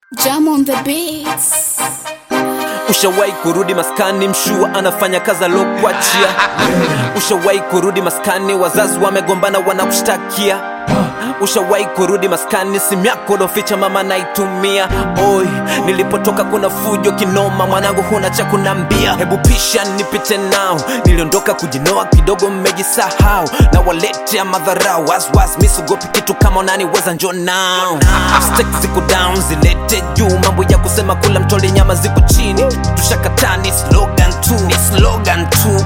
Jam on the beats. Ushawahi kurudi maskani, mshua anafanya kazi alokuachia. Ushawahi kurudi maskani, wazazi wamegombana, wanakushtakia. Ushawahi kurudi maskani, simu yako loficha mama naitumia. Oi, nilipotoka kuna fujo kinoma, mwanangu huna cha kunambia. Hebu pisha nipite nao, niliondoka kujinoa kidogo, mmejisahau na waletea madharau. Waswas misugopi kitu kama unaniweza, njo nao. Stakes ziko down, zilete juu, mambo ya kusema kula mtoli nyama ziko chini. Tushakataa ni slogan tu, ni slogan tu.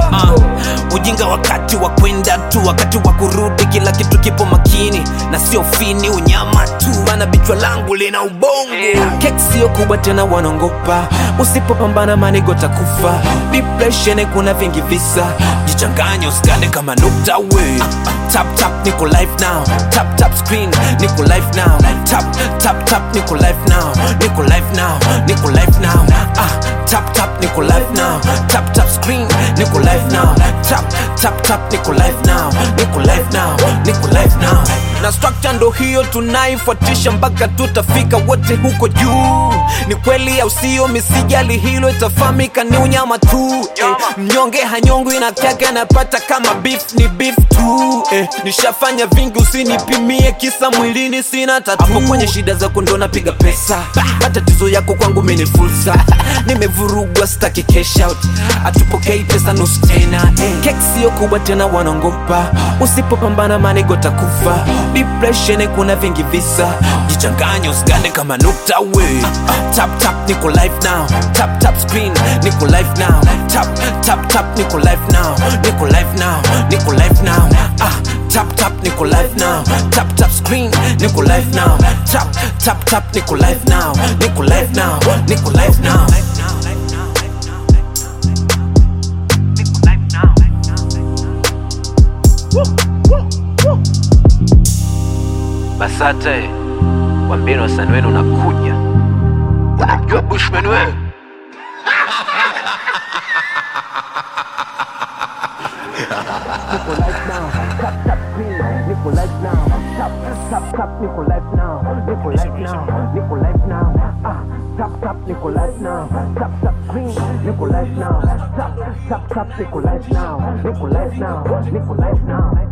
Uh, ujinga wakati wa kwenda tu, wakati wa kurudi kila kitu kipo makini na sio fini, unyama tu, maana bichwa langu lina ubongo. Keki sio kubwa tena, wanaongopa usipopambana, manigo takufa. Depression kuna vingi visa, jichanganye usikane kama nukta we. Tap tap niko live now, tap tap screen niko live now, tap tap tap niko live now, niko live now, niko live now. Ah, tap tap niko live now, tap tap screen niko live now, tap tap tap niko live now, niko live now, niko live now. Na structure ndo hiyo tunaifuatisha mpaka tutafika wote huko juu. Ni kweli au sio? Misijali hilo, itafahamika ni unyama tu eh. Mnyonge hanyongwi na kaka anapata kama beef ni beef tu eh. Nishafanya vingi, usinipimie kisa mwilini sina tatu. Hapo kwenye shida zako ndo napiga pesa, matatizo yako kwangu mimi ni fursa. Nimevurugwa, sitaki cash out, atupokei pesa nusu tena eh. Keki sio kubwa tena, wanaongopa usipopambana, manigo takufa. Depression kuna vingi visa, jichanganye usigane kama nukta we. Tap tap niko live now, tap tap screen niko live now, tap tap tap niko live now, niko live now, niko live now. Ah, tap tap niko live now, tap tap screen niko live now, tap tap tap niko live now, niko live now, niko live now. Basate, wambeni wasanii wenu unakuja. Unamjua Bushman wewe? Nico Life now, tap tap Nico Life now, Nico Life now, Nico Life now.